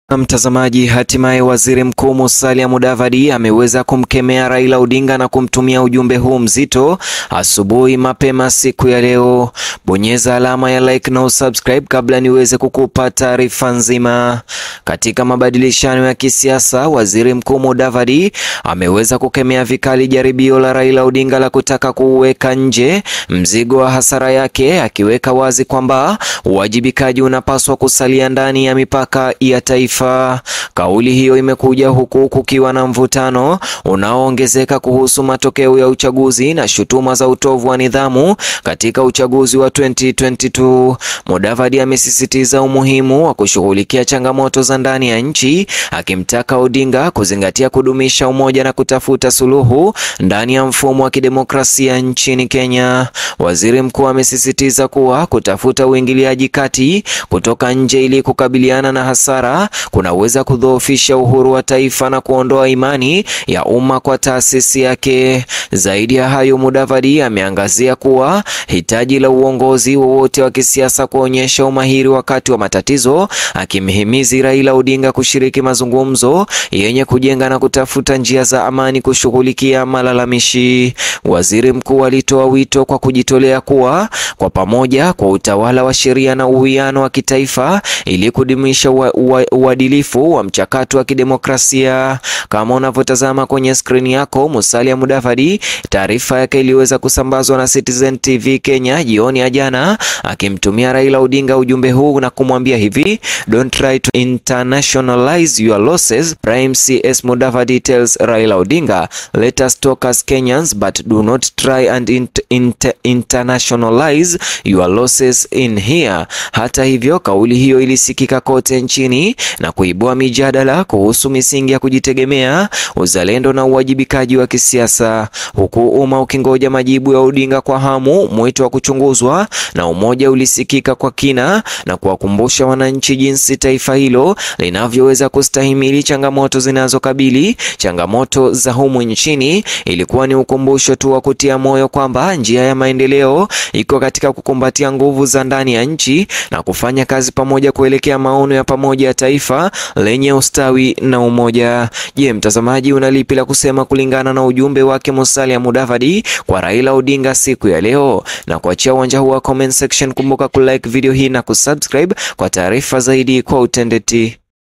Mtazamaji, hatimaye waziri mkuu Musalia Mudavadi ameweza kumkemea Raila Odinga na kumtumia ujumbe huu mzito asubuhi mapema siku ya leo. Bonyeza alama ya like na usubscribe kabla niweze kukupa taarifa nzima. Katika mabadilishano ya kisiasa, waziri mkuu Mudavadi ameweza kukemea vikali jaribio la Raila Odinga la kutaka kuweka nje mzigo wa hasara yake, akiweka wazi kwamba uwajibikaji unapaswa kusalia ndani ya mipaka ya taifa. Kauli hiyo imekuja huku kukiwa na mvutano unaoongezeka kuhusu matokeo ya uchaguzi na shutuma za utovu wa nidhamu katika uchaguzi wa 2022. Mudavadi amesisitiza umuhimu wa kushughulikia changamoto za ndani ya nchi, akimtaka Odinga kuzingatia kudumisha umoja na kutafuta suluhu ndani ya mfumo wa kidemokrasia nchini Kenya. Waziri mkuu amesisitiza kuwa kutafuta uingiliaji kati kutoka nje ili kukabiliana na hasara kunaweza kudhoofisha uhuru wa taifa na kuondoa imani ya umma kwa taasisi yake. Zaidi ya hayo, Mudavadi ameangazia kuwa hitaji la uongozi wowote wa kisiasa kuonyesha umahiri wakati wa matatizo, akimhimizi Raila Odinga kushiriki mazungumzo yenye kujenga na kutafuta njia za amani kushughulikia malalamishi. Waziri mkuu alitoa wito kwa kujitolea kuwa kwa pamoja kwa utawala wa sheria na uwiano wa kitaifa ili kudumisha uadilifu wa mchakato wa kidemokrasia. Kama unavyotazama kwenye skrini yako, Musalia Mudavadi, taarifa yake iliweza kusambazwa na Citizen TV Kenya jioni ya jana, akimtumia Raila Odinga ujumbe huu na kumwambia hivi: don't try to internationalize your losses. Prime CS Mudavadi tells Raila Odinga, let us talk as Kenyans but do not try and int int internationalize your losses in here. Hata hivyo, kauli hiyo ilisikika kote nchini na kuibua mijadala kuhusu misingi ya kujitegemea, uzalendo na uwajibikaji wa kisiasa, huku umma ukingoja majibu ya Odinga kwa hamu. Mwito wa kuchunguzwa na umoja ulisikika kwa kina na kuwakumbusha wananchi jinsi taifa hilo linavyoweza kustahimili changamoto zinazokabili. Changamoto za humu nchini ilikuwa ni ukumbusho tu wa kutia moyo kwamba njia ya maendeleo iko katika kukumbatia nguvu za ndani ya nchi na kufanya kazi pamoja kuelekea maono ya pamoja ya taifa lenye ustawi na umoja. Je, mtazamaji, una lipi la kusema kulingana na ujumbe wake Musalia Mudavadi kwa Raila Odinga siku ya leo? Na kuachia uwanja huu wa comment section. Kumbuka kulike video hii na kusubscribe kwa taarifa zaidi kwa utendeti.